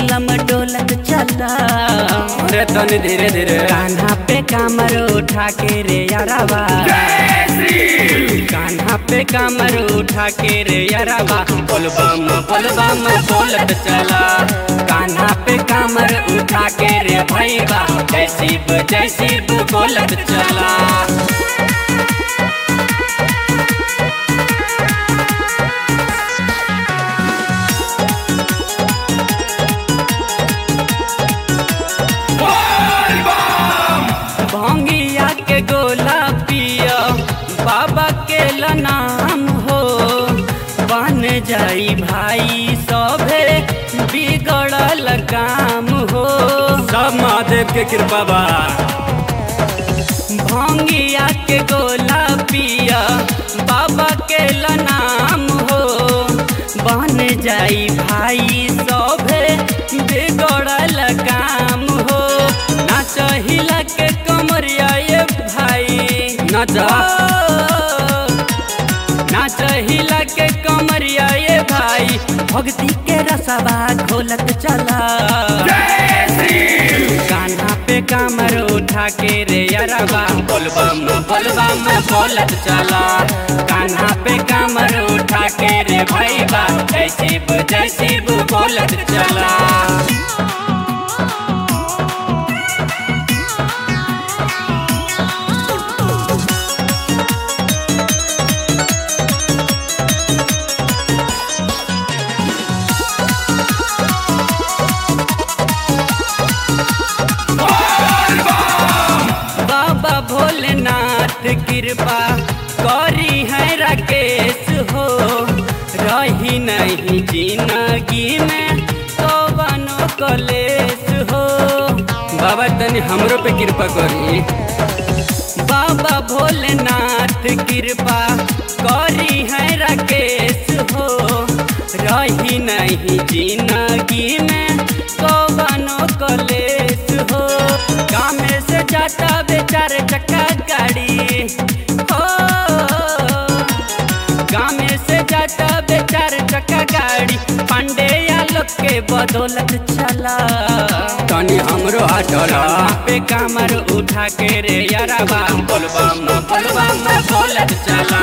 चिलम डोलत चला अरे तनी धीरे धीरे कान्हा पे कामर उठा के रे यारावा कान्हा पे कामर उठा के रे यारावा बोलबम बोलबम बोलत चला कान्हा पे कामर उठा के रे भैया जय शिव जय शिव बोलत चला भंगिया के गोला पिया बाबा के नाम हो बन जाई भाई सभे बिगड़ल काम हो सब महादेव के कृपा बा भंगिया के गोला पिया बाबा के नाम हो बन जाई भाई सभे बिगड़ल काम हो ना चाहिला के कमरिया ये भाई ना जा ना चाहिला के कमरिया ये भाई भक्ति के रसवा खोलत चला कान्हा पे कामर उठा के रे अरबा बोलबम बोलबम बोलत चला कान्हा पे कामर उठा के रे भैया जय शिव जय शिव बोलत चला बाबा भोलेनाथ कृपा करी है राकेश हो रही नहीं जिंदगी में कौनो कलेश हो बाबा तनी हमरो पे कृपा करी बाबा भोलेनाथ कृपा करी है राकेश हो रही नहीं जिंदगी में कौनो कलेश हो गाँव से जाता बेचारे चक्का गाड़ी हो गाँव से जाता बेचारे चक्का गाड़ी पांडे या लोग के बदौलत चला तनी हमरो हटला कान्हा पे कामर उठा के रे याराबा बोलबम बोलबम बोलत चला